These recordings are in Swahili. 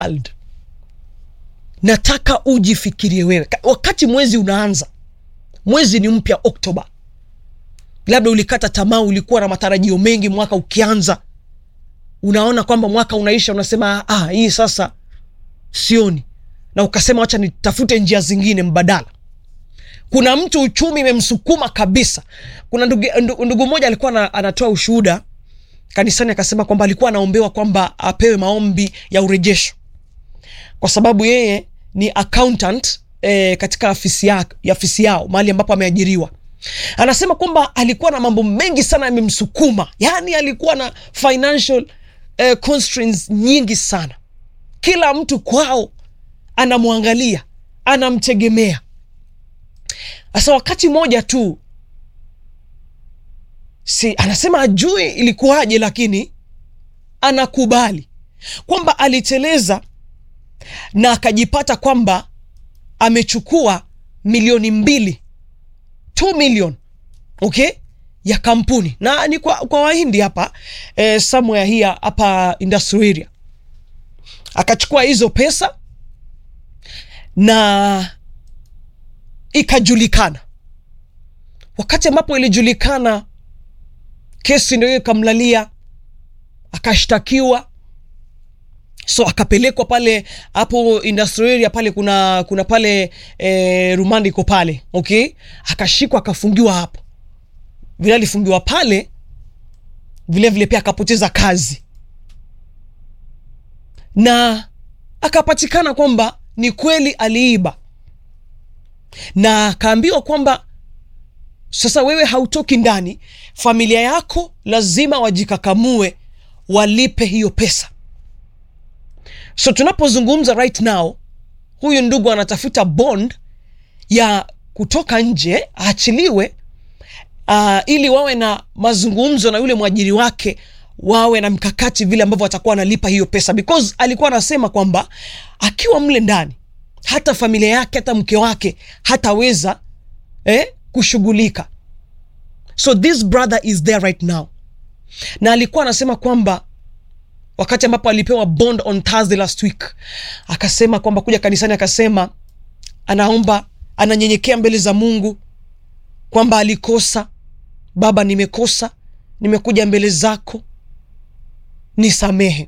world nataka ujifikirie wewe Ka- wakati mwezi unaanza mwezi ni mpya oktoba labda ulikata tamaa ulikuwa na matarajio mengi mwaka ukianza unaona kwamba mwaka unaisha unasema ah, hii sasa sioni na ukasema wacha nitafute njia zingine mbadala kuna mtu uchumi imemsukuma kabisa kuna ndugu, ndugu, ndugu mmoja alikuwa na, anatoa ushuhuda kanisani akasema kwamba alikuwa anaombewa kwamba apewe maombi ya urejesho kwa sababu yeye ni accountant eh, katika afisi, ya, ya afisi yao mahali ambapo ameajiriwa anasema kwamba alikuwa na mambo mengi sana yamemsukuma yaani alikuwa na financial eh, constraints nyingi sana kila mtu kwao anamwangalia anamtegemea sasa wakati moja tu si anasema ajui ilikuwaje lakini anakubali kwamba aliteleza na akajipata kwamba amechukua milioni mbili 2 million okay ya kampuni na ni kwa, kwa wahindi hapa eh, somewhere here hapa industrial area akachukua hizo pesa na ikajulikana wakati ambapo ilijulikana kesi ndio hiyo ikamlalia akashtakiwa so akapelekwa pale hapo industrial area pale kuna kuna pale e, rumandi iko pale okay akashikwa akafungiwa hapo vile alifungiwa pale vile vile pia akapoteza kazi na akapatikana kwamba ni kweli aliiba na akaambiwa kwamba sasa wewe hautoki ndani familia yako lazima wajikakamue walipe hiyo pesa so tunapozungumza right now huyu ndugu anatafuta bond ya kutoka nje aachiliwe uh, ili wawe na mazungumzo na yule mwajiri wake wawe na mkakati vile ambavyo watakuwa wanalipa hiyo pesa because alikuwa anasema kwamba akiwa mle ndani hata familia yake hata mke wake hataweza eh, kushughulika so this brother is there right now na alikuwa anasema kwamba wakati ambapo alipewa bond on thursday last week akasema kwamba kuja kanisani akasema anaomba ananyenyekea mbele za mungu kwamba alikosa baba nimekosa nimekuja mbele zako nisamehe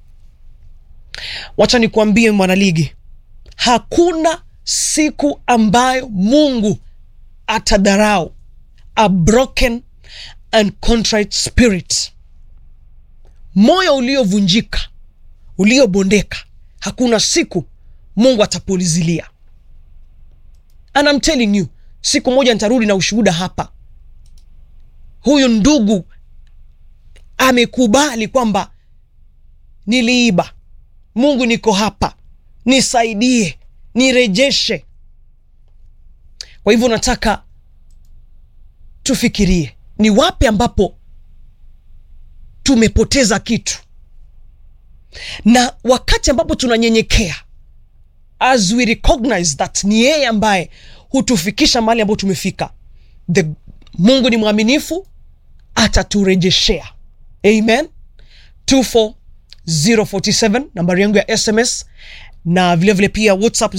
wacha nikuambie mwanaligi hakuna siku ambayo mungu atadharau a broken and contrite spirit moyo uliovunjika uliobondeka hakuna siku mungu atapulizilia and I'm telling you siku moja nitarudi na ushuhuda hapa huyu ndugu amekubali kwamba niliiba mungu niko hapa nisaidie nirejeshe kwa hivyo nataka tufikirie ni wapi ambapo tumepoteza kitu na wakati ambapo tunanyenyekea as we recognize that ni yeye ambaye hutufikisha mahali ambapo tumefika the mungu ni mwaminifu ataturejeshea amen 24047 nambari yangu ya sms na vilevile vile pia whatsapp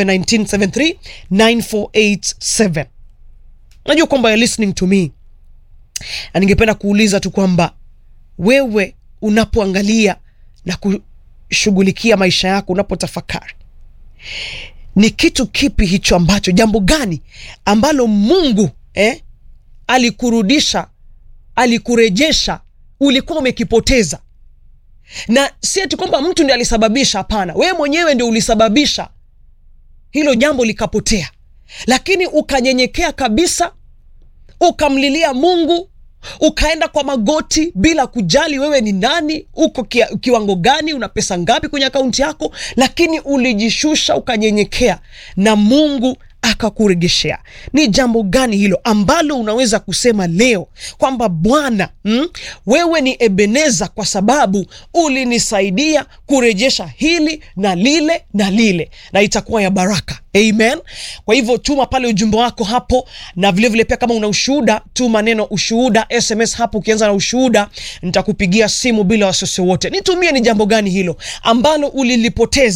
0719739487 najua kwamba you're listening to me na ningependa kuuliza tu kwamba wewe unapoangalia na kushughulikia maisha yako unapotafakari ni kitu kipi hicho ambacho jambo gani ambalo mungu eh, alikurudisha alikurejesha ulikuwa umekipoteza na si ati kwamba mtu ndi alisababisha hapana wewe mwenyewe ndio ulisababisha hilo jambo likapotea lakini ukanyenyekea kabisa ukamlilia mungu ukaenda kwa magoti bila kujali wewe ni nani uko kia, kiwango gani una pesa ngapi kwenye akaunti yako lakini ulijishusha ukanyenyekea na mungu akakuregeshea. Ni jambo gani hilo ambalo unaweza kusema leo kwamba Bwana, mm, wewe ni Ebeneza kwa sababu ulinisaidia kurejesha hili na lile na lile, na itakuwa ya baraka. Amen. Kwa hivyo tuma pale ujumbe wako hapo, na vilevile vile pia kama una ushuhuda, tuma neno ushuhuda SMS hapo. Ukianza na ushuhuda, nitakupigia simu bila wasiwasi wote. Nitumie ni jambo gani hilo ambalo ulilipoteza